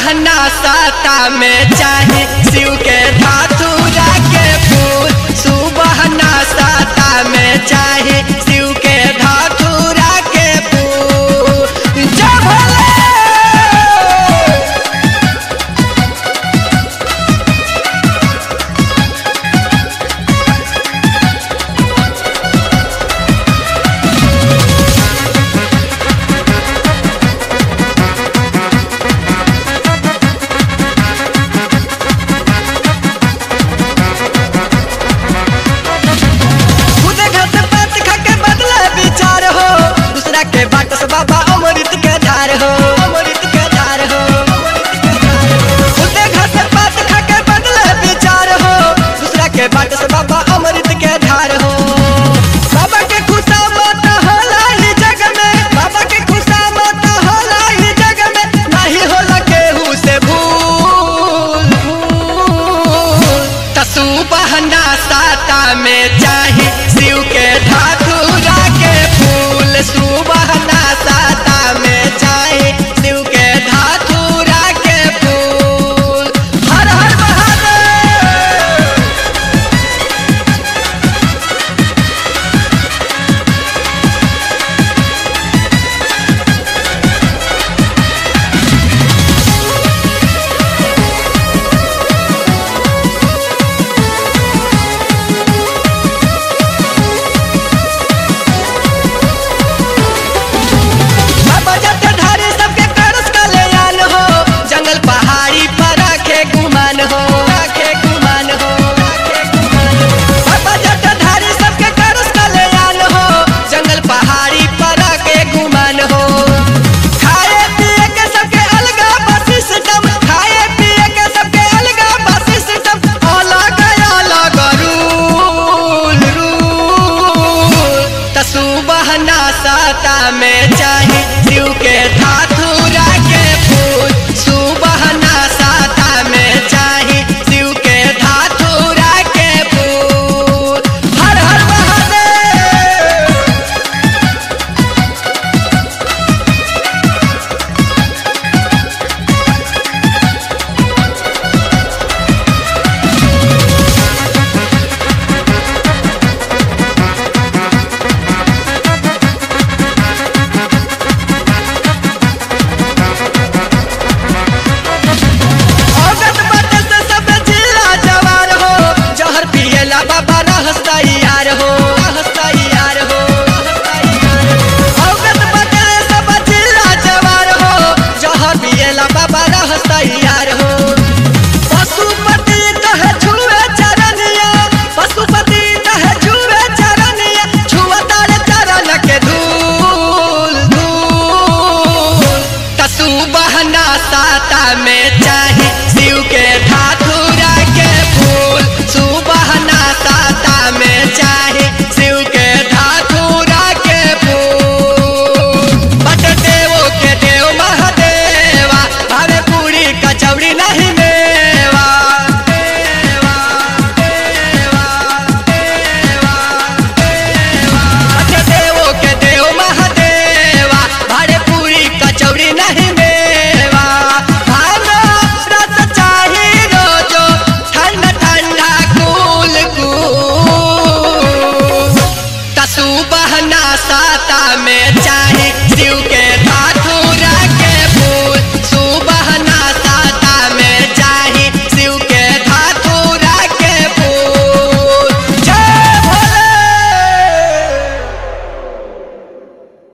बहना साता में चाहे शिव के धातुरा के फूल सुबहना साता में चाहे शिव के धातुरा के फूल जय भोले खुदे घर से बात खा के बदले विचार हो दूसरा के बाट से बाबा अमृत के धार हो अमृत के धार हो खुदे घर से बात खा के बदले विचार हो दूसरा के बाट से बाबा अमृत के धार हो बाबा के खुशा मत होला ही जग में बाबा के खुशा मत होला ही जग में नहीं होला केहू से भूल भूल तसु बहना साता में चाहे शिव के धातुरा के फूल सुबहना साता में चाहे शिव के धातुरा के फूल हर हर महादेव बाबा जते धारे सबके करस कल्याण हो जंगल पहाड़ी पर रखे गुमान हो रखे गुमान हो रखे गुमान हो। बाबा जते धारे सबके करस कल्याण हो जंगल पहाड़ी पर रखे गुमान हो खाए पिए के सबके अलगा बसी सिस्टम खाए पिए के सबके अलगा बसी सिस्टम अलग अलग रूल रूल तसु बहना साता में चाहे शिव के धातुरा के फूल सुबहना साता में चाहे शिव के धातुरा के फूल हर हर महादेव औरत बाटे से सब जिला जवार हो जहर पिएला बाबा रहस्ता यार हो रहस्ता यार हो औरत बाटे से सब जिला जवार हो जहर पिएला बाबा रहस्ता यार हो पशुपति कहे छुए चरनिया पशुपति कहे छुए चरनिया छुआ तारे चरण के धूल धूल तसु बहना साता में चाहे शिव के धातुरा के फूल सुबहना साता में चाहे शिव के धातुरा के फूल बट देवो के देव महादेवा भावे पूरी कचौड़ी नहीं मेवा देवा देवा देवा देवा बट देवो के देव महादेवा भारे पूरी कचौड़ी नहीं मेवा भानो रस चाही रोजो ठंडा ठंडा कूल कूल तसु बहना साता में चाहे